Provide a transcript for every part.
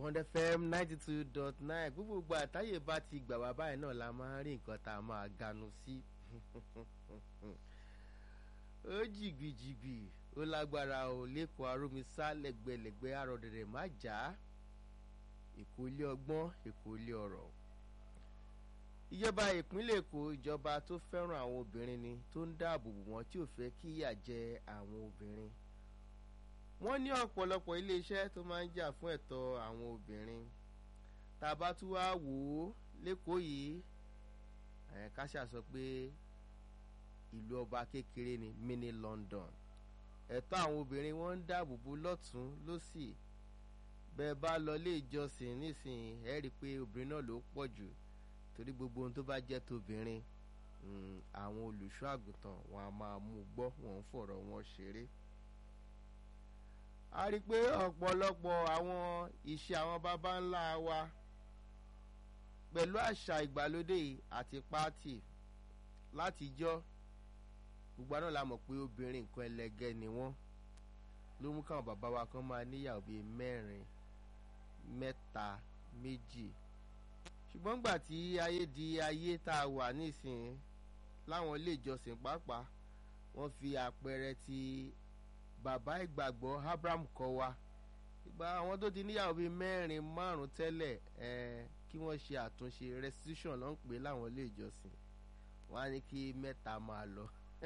Bond FM ninety two dot nine gbogbo ìgbà àtàyè bá ti gbà wá báyìí náà la máa ń rí nǹkan tá a máa ganu sí ó jìgbìjìgbì ó lágbára ò lẹ́kọ̀ọ́ arómisá lẹ́gbẹ̀lẹ́gbẹ̀ àròdẹ̀rẹ̀ má jà á èkó ilé ọgbọ́n èkó ilé ọ̀rọ̀ ìjọba ìpínlẹ̀ èkó ìjọba tó fẹ́ràn àwọn obìnrin ni tó ń dáàbò bò wọ́n tí ò fẹ́ kí ìyà jẹ àwọn obìnrin wọ́n ní ọ̀pọ̀lọpọ̀ iléeṣẹ́ tó máa ń jà fún ẹ̀tọ́ àwọn obìnrin tá a bá tún wá wò ó lẹ́kọ̀ọ́ yìí ká ṣàṣọ pé ìlú ọba kékeré ni mini London ẹ̀tọ́ àwọn obìnrin wọ́n ń dáàbò bò lọ́tún lọ́sì bẹ́ẹ̀ bá lọ ilé ìjọsìn nísìnyí ẹ rí i pé obìnrin náà ló pọ̀ jù torí gbogbo ohun tó bá jẹ́ tóbìnrin àwọn olùṣọ́ àgùntàn wọn a máa mú gbọ́ wọn ń fọ̀rọ̀ wọn ṣeré a rí i pé ọ̀pọ̀lọpọ̀ àwọn ìṣe àwọn baba ńlá wa pẹ̀lú àṣà ìgbàlódé àti pátì látijọ́ gbogbo àná la mọ̀ pé obìnrin nǹkan ẹlẹgẹ́ ni wọ́n ló mú káwọn bàbá wa kan máa níyàwó bíi mẹ́rin mẹ́ta méjì ṣùgbọ́n gbà tí ayé di ayé tá a wà nísìnyí láwọn ilé ìjọsìn pàápàá wọ́n fi àpẹẹrẹ ti bàbá ìgbàgbọ́ Abraham kọ́ wa ìgbà àwọn tó ti níyàwó bíi mẹ́rin márùn tẹ́lẹ̀ ẹ̀ kí wọ́n ṣe àtúnṣe restitution ló ń pè láwọn ilé ìjọsìn wọ́n á ní kí mẹ́ta máa lọ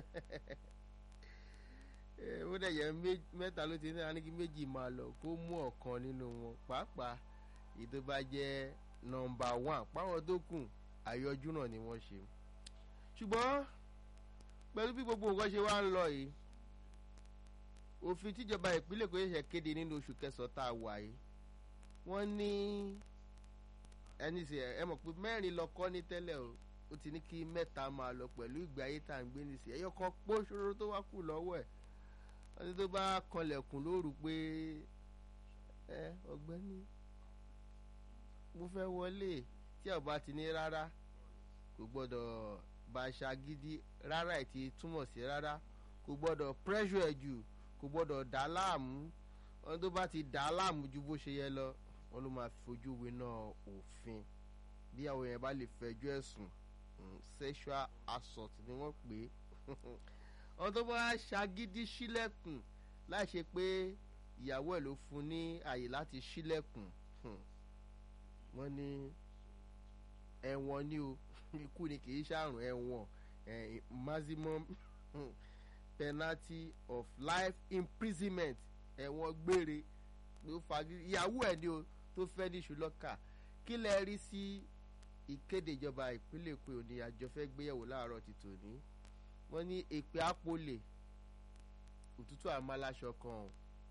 ó dẹ̀ yẹ mẹ́ta ló ti ní wọ́n á ní kí méjì máa lọ kó mú ọ̀kan nínú wọn pàápàá èyí tó bá jẹ́ nọ́mbà one páwọn tó kù àyọjú náà ni wọ́n ṣe ṣùgbọ́n pẹ̀lú bí gbogbo nǹkan ṣe wá ń lọ yìí òfin tíjọba ìpínlẹ̀ Èkó ṣẹ̀ṣẹ̀ kéde nínú oṣù kẹsàn-án tá a wà yìí wọ́n ní ẹni sè ẹ mọ̀ pé mẹ́rin lọ kọ́ ní tẹ́lẹ̀ o ó ti ní kí mẹ́ta máa lọ pẹ̀lú ìgbé ayé tá à ń gbé ní sí ẹyọ kan pọ́ ṣòro tó wá kù lọ́wọ́ ẹ̀ wọ́n ní tó bá kanlẹ̀kùn lóru pé ẹ ọ̀gbẹ́ni mo fẹ́ wọlé tí ọba ti ní rárá kò gbọ́dọ̀ bá a ṣagídí rárá ẹ̀ ti túmọ̀ sí rárá kò gbọ́dọ̀ pressure ẹ̀ jù kò gbọ́dọ̀ dá láàmú wọn tó bá ti dá láàmú ju bó ṣe yẹ lọ wọn ló máa fojú winá òfin bí àwọn yẹn bá lè fẹjọ́ ẹ̀sùn sexual assault ni wọ́n pè é wọn tó bá ṣagídí sílẹ̀kùn láì ṣe pé ìyàwó ẹ̀ ló fún ní àyè láti sílẹ̀kùn wọ́n ní ẹ̀wọ̀n ni o ikú ni kì í ṣàrùn ẹ̀wọ̀n maximum penalty of life imprisonment ẹ̀wọ̀n gbére ló fagi ìyàwó ẹ̀ ni o tó fẹ́ ní ṣùlọ́kà kí lẹ rí sí ìkéde ìjọba ìpínlẹ̀ Èkó òní àjọ fẹ́ gbéyẹ̀wò láàárọ̀ ti tòní wọ́n ní èpè àpolè òtútù àmàlàṣọ kan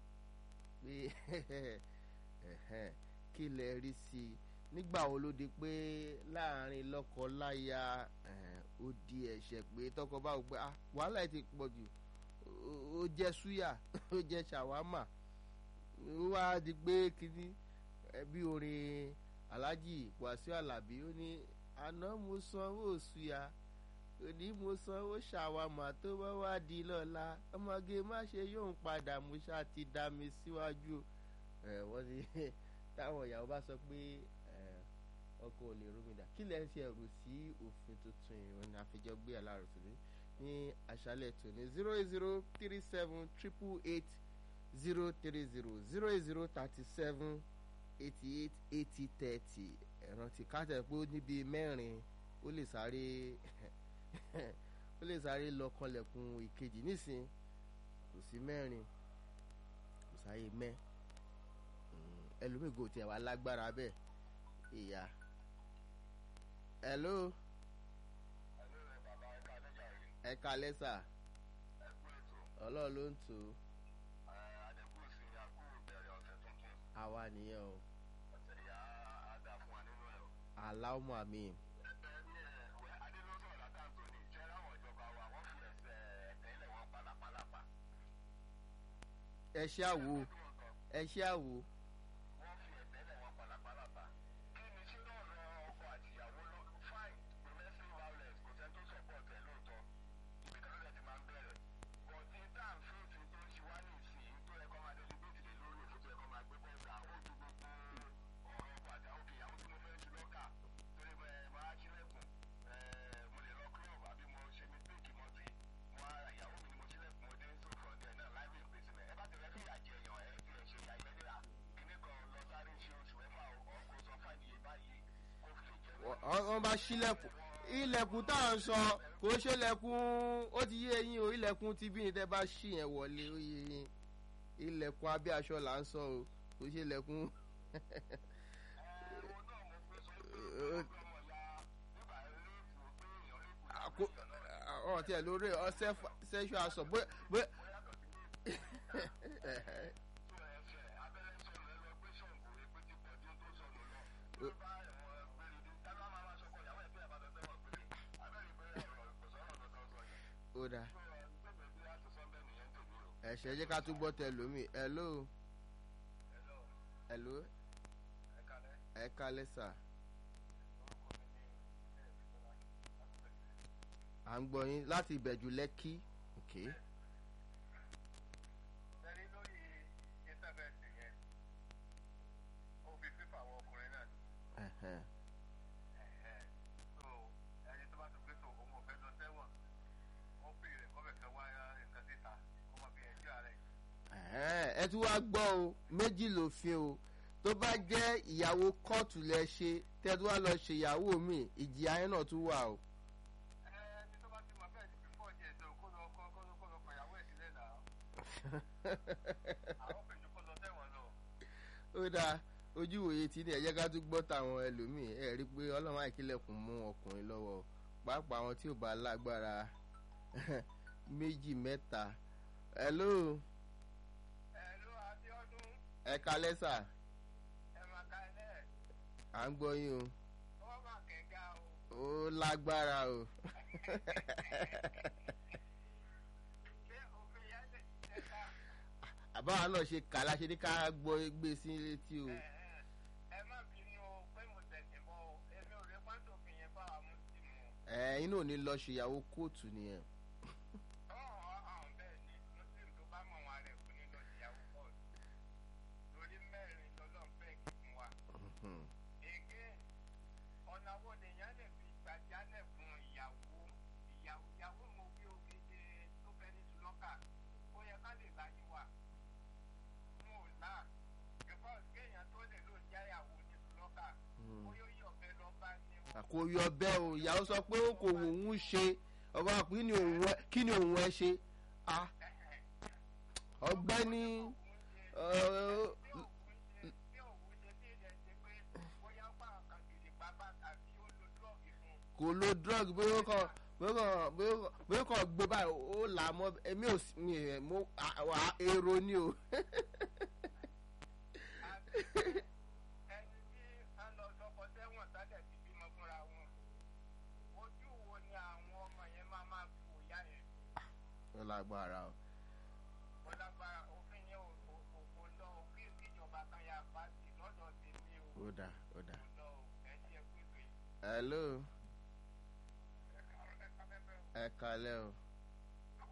pé kí lẹ rí sí i nígbà wo ló di pé láàrin lọ́kọ-láya ó di ẹ̀ṣẹ̀ pé tọkọ bá wò pé wàhálà ti pọ̀ jù ó jẹ́ súyà ó jẹ́ ṣàwámà ó wá di pé kíní bí orin Alhaji Wàsíù Àlàbí ó ní àná mo sanwó súyà òní mo sanwó ṣàwámà tó bá wá di lọ́la ọmọge má ṣe yóò ń padà mo ṣáà ti dá mi síwájú wọ́n ti táwọn ìyàwó bá sọ pé ọkọ ò lè rómìnà kí lẹ ń ṣe ẹrù sí òfin tuntun ìrìn ní àfijọ́ gbé aláàrọ̀ tòní ní àṣálẹ̀ tòní zero eight zero three seven triple eight zero three zero zero eight zero thirty seven eighty eight eighty thirty ẹ̀rántí káàtẹ̀ pé ó níbi mẹ́rin ó lè sáré ó lè sáré lọ kanlẹ̀kùn ìkejì nísìn kò sí mẹ́rin kò sáyé mẹ́ ẹlòmígò tiẹ̀ wá lágbára bẹ́ẹ̀ ìyá hello ẹ kalẹ́ sà ọlọ́run ló ń tò ó àwa nìyẹn o aláwọ̀ àmì. ẹ ṣe àwo ẹ ṣe àwo. wọ́n bá ṣílẹ̀kùn ilẹ̀kùn tá à ń sọ kò ṣe lẹ̀kùn ó ti yé eyín o ilẹ̀kùn ti bí ní tẹ́ bá ṣì yẹn wọlé ó yé eyín ilẹ̀kùn abẹ́ aṣọ là ń sọ o kò ṣe lẹ̀kùn. ọ̀ tí ẹ̀ lórí ọ̀sẹ̀ ṣẹ́ṣu aṣọ bóyá. ó dáa ẹ̀ṣẹ̀ jẹ́ ká tún gbọ́ tẹ lómi hello hello ẹ kalẹ́ sà à ń gbọ́ yín láti ìbẹ̀jú lẹ́kí ok. Uh-huh. ẹ tún wá gbọ́ o méjì lòfin o tó bá jẹ́ ìyàwó kóòtù lẹ ṣe tẹ́ tún wá lọ ṣe ìyàwó mi ìjìyà yẹn náà tún wà o. ó dáa ojú ìwòye tí ní ẹ̀jẹ̀ ká tún gbọ́ tàwọn ẹlòmíì ẹ̀ rí i pé ọlọ́run àìkílẹ̀kùn mú ọkùnrin lọ́wọ́ pàápàá àwọn tí ò bá lágbára méjì mẹ́ta hello ẹ kalẹ́ sà. ẹ máa ka ẹ lẹ́ẹ̀. à ń gbọ́ yín ó máa kẹ̀kẹ́ o. o. ó lágbára o. ṣé òfin yẹn lè ṣiṣẹ́ ká. àbáwá náà ṣe kàlá ṣe ní ká gbọ́ gbé sí létí o. ẹ má bínú o pé mo tẹ̀sẹ̀ bọ́ o èmi ò rí pàtó òfin yẹn bá wa mú sí mu. ẹ inú ò ní lọ ṣèyàwó kóòtù nìyẹn. ọ̀hún ọ̀hún bẹ́ẹ̀ ni muslim tó bá mọ̀ wọn rẹ̀ kú nínú ìyàwó pọ̀jù lórí mẹ́rin lọ́lọ́run fẹ́ kí fún wa. èké ọ̀nà wo lèèyàn lè fi gbàjálẹ̀ fún ìyàwó ìyàwó ìyàwó mo wí ògèdè tó fẹ́ ní sùlọ́kà ó yẹ ká lè láyé wa mo ò là because kéèyàn tó lè lò jáyàwó ní sùlọ́kà ó yóò yí ọ̀bẹ lọ bá ní o. àkóyọ bẹ́ẹ̀ o ìyàwó sọ pé ó kò wò ó ṣe ọba kí ni òun ẹ kí ni òun ẹ ṣe ah ọgbẹ́ni uh, kò lo drug bí ó kàn bí ó kàn bí ó kàn bí ó kàn gbé báyìí ó là á mọ èmi ò sí mi ẹ mo wà èrò ni o. ẹni tí a lọ lọkọ sẹ́wọ̀n sálẹ̀ ti bímọ fúnra wọn ojú wo ni àwọn ọmọ yẹn máa máa fi wòyá yẹn ó lágbára o. ó lágbára òfin yẹn ò kò kò kò lọ òkè ìjọba kan yà bá sí lọ́dọ̀ tèmi o ó dà ó dà. kò lọ o ẹ ṣe pípé hello ẹ̀ka ẹ̀ka fẹ́fẹ́ o. ẹ kalẹ́ o.